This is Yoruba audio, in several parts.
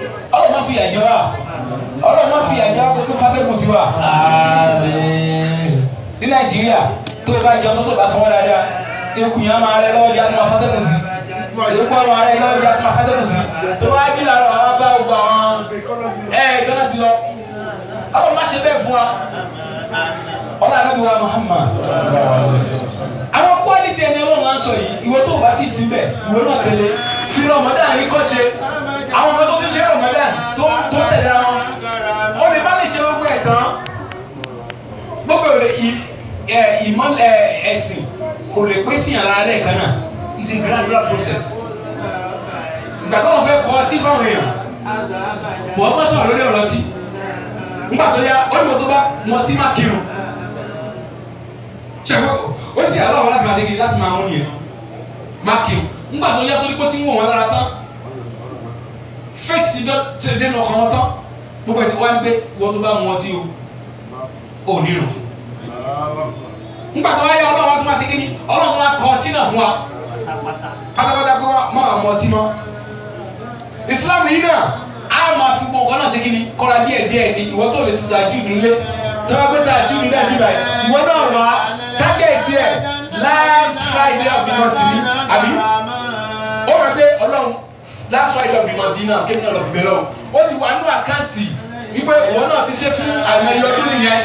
ọlọ́run má fi àjẹ wa ọlọ́run má fi àjẹ wa kó tó fatẹ́kùn sí wa Àmín. ní nàìjíríà tó o bá jẹun tó tó bá sanwó dáadáa ikùn yẹn máa rẹ lọ́wọ́ jẹ́ àti máa fatẹ́kùn sí ikú ọ̀rọ̀ ara ẹ lọ́wọ́ jẹ́ àti máa fatẹ́kùn sí tó bá jí làárọ̀ àwọn bá gbogbo àwọn ẹ ìjọba ti lọ ọlọ́run má ṣe bẹ́ẹ̀ fún wa ọlọ́run àná bí wa Muhammad àwọn quality ẹni ọlọ́run máa ń sọ yìí ìwọ tó o bá ti sin bẹ́ẹ̀ ìwọ náà tẹ̀lé fi Ramadan yìí kọ́ ṣe àwọn ọmọ tó ti ṣe Ramadan tó tó tẹ̀lé àwọn ó lè má lè ṣe gbogbo ẹ̀ tán gbogbo ẹ̀ ẹ ìmọ̀ ẹ ẹ̀sìn kò lè pín sí yàrá rẹ̀ kan náà it's a gradual process ìgbà tó wọn fẹ́ kọ́ ọtí fáwọn èèyàn wọ́n kọ́ sọ̀rọ̀ lórí ọ̀rọ̀ ọtí nígbà tó yá ó ní mo tó bá mọ ọtí má kírun ṣàgbọ́ ó sì àlọ́ àwọn láti máa ṣe kiri láti máa hún yẹn má kírun nígbà tó yá torí pé ó ti ń wò wọn lára tán faith ti dọ́ ti dénú ọkàn wọn tán gbogbo ẹ̀ ti wá ń gbé wọ́n tó bá mu ọtí o ò ní rùn nígbà tó wáyé ọlọ́run tó máa ṣe kíni ọlọ́run tó máa kọ ọtí náà fún wa pátápátá kó má wà mọ ọtí mọ́ ìsìlámù yìí náà á máa fi gbọ̀ngàn kan náà ṣe kíni kọ́ra díẹ̀ díẹ̀ ni ìwọ tó lè sì ta júùdù lé tó bá gbé ta júùdù náà níbà yìí ìwọ náà wá tágẹ́ẹ̀tì ẹ̀ last friday of the month ni àbí ó rẹ̀ pé ọlọ́run last friday of the month yìí náà kéde náà lọ fi bẹ̀rẹ̀ o ó ti wà nínú àkáǹtì wípé ìwọ náà ti ṣe fún àìmọye ọdún nìyẹn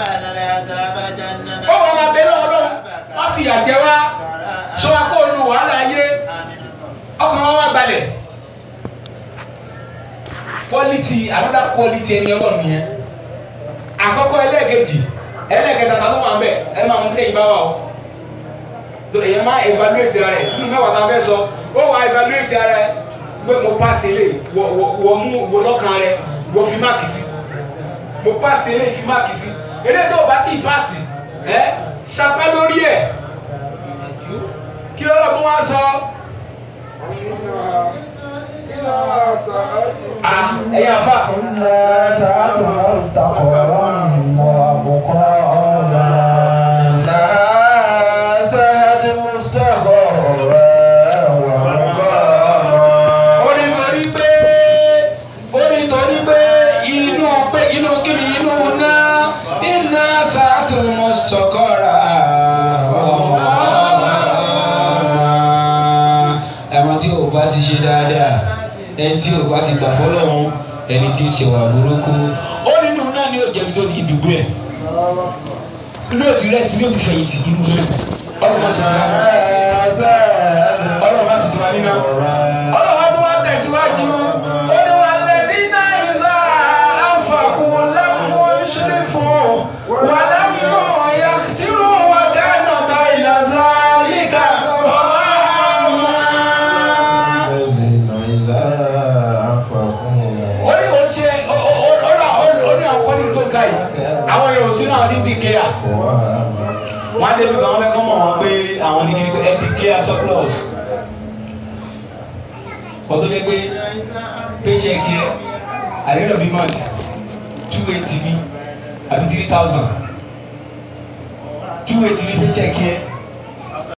ó wà máa bẹ lọ́wọ́ lọ́wọ́ má fi ìyà jẹ wá sọ wá kó o nu wàhálà ayé ọkàn wọn wá balẹ̀ quality another quality ẹni ọlọ́run nìyẹn àkọ́kọ́ ẹlẹ́ẹ̀kejì ẹlẹ́ẹ̀kẹta ta ló wà ń bẹ̀ ẹ máa mú kéyìn bá wà o tó èèyàn máa evaluate ara ẹ nínú mẹ́wàá tá a fẹ́ sọ ó wà evaluate ara ẹ pé mo pass ilé wọ mú wọ lọ́kàn rẹ wọ fi máàkì sí mo pass ilé fi máàkì sí eléyìí tó o bá tí ì pass ẹ ṣapá lórí ẹ kí lọ́rọ̀ tó wá sọ ẹ̀yà fà. إلا ساعة مستقرا ومقاما لا ساعة مستقرا ومقاما ó ní torí pé ó ní torí pé inú pé inú kíni inú náà iná sàtún mọ́sítọ́kọ́ra ẹ̀wọ̀n tí o bá ti ṣe dáadáa ẹni tí o bá ti gbà fọlọ́run ẹni tí ń ṣe wà burúkú ó nínú náà ni yóò jẹ̀bi tó ti dùgbò ẹ̀ ní o ti rẹ́sì ní o ti fẹ̀yìntì nínú náà ọlọ́run má ṣe ti wá ọlọ́run má ṣe ti wá nínú ọlọ́wọ́ tó wá tẹ̀síwájú ó ní wà lẹ́bí náà ìzá àǹfààkùn láwọn ṣeré fún wà láwọn ọ̀yà tí ó wà kánà bá ìlàzà líka ọ̀rọ̀ àmà. الذين إذا أنفقوا ó ní kò ṣe ó ní àwọn kọ́ni tó ká yìí àwọn yòó sínú àwọn tí ń dìkẹ́yà wọ́n á débi kan wọ́n fẹ́ kọ́ mọ̀ wọ́n pé àwọn ní kíni pé ẹ declare surplus wọ́n tó dé pé paycheck yẹ at the end of the month two eighty ní àbí three thousand two eighty ní paycheck yẹ